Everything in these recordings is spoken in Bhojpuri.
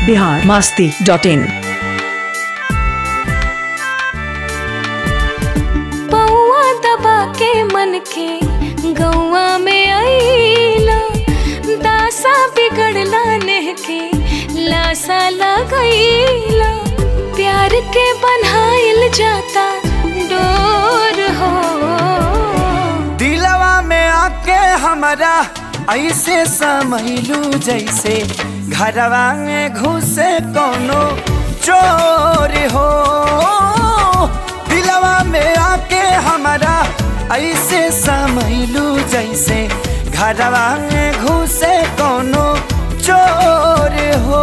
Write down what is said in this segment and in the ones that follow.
बिहार मास्ती डॉट इन पौआ दबा के मन के गौआ में आईला दासा बिगड़ला नेह के लासा लगैला प्यार के बनाइल जाता डोर हो दिलवा में आके हमारा ऐसे समैलू जैसे घरवा में घुसे कोनो चोर हो दिलवा में आके हमारा ऐसे समैलू जैसे घरवा में घुसे कोनो चोर हो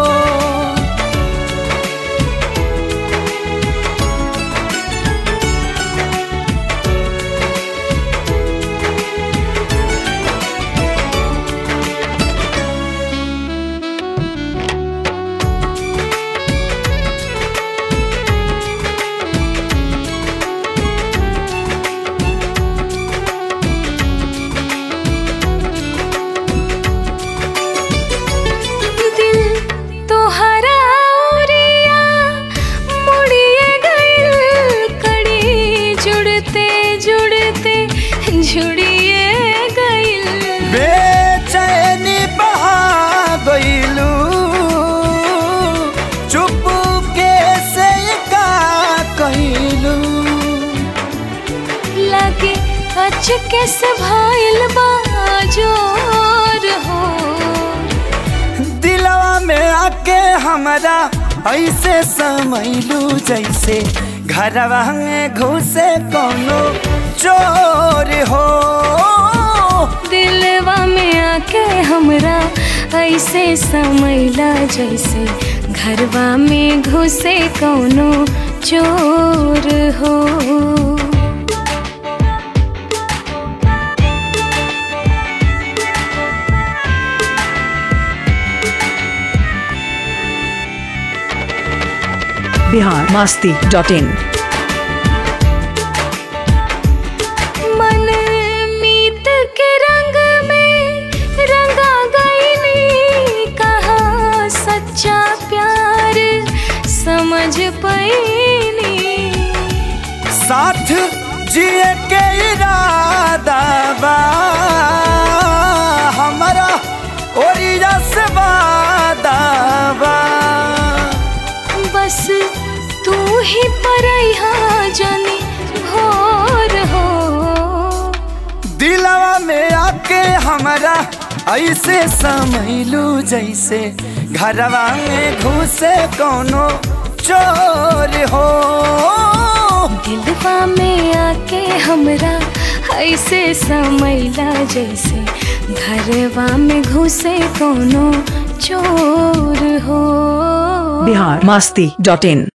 दिल तोहरा ओरिया मुड़िए गइल कड़ी जुड़ते जुड़ते जुड़िए गइल बेचैनी बहा गईलू चुप के से का कहलू लगे अचके से भाइल बाजोर हो दिलवा में आके हमारा ऐसे समैलू जैसे घरवा में घुसे कोनो चोर हो दिलवा में आके हमरा ऐसे समैला जैसे घरवा में घुसे कौनो चोर हो बिहार मास्ती डॉट इन मन मीत के रंग में रंगा गईनी कहा सच्चा प्यार समझ पैनी साथ जिए के इरादा बा हमारा ओरिया से वादा बा बस तू ही परैहा जानी भोर हो दिलवा में आके हमारा ऐसे समैलू जैसे घरवा में घुसे कोनो चोर हो दिलवा में आके हमरा ऐसे समैला जैसे घरवा में घुसे कोनो चोर हो बिहार मास्ती डॉट इन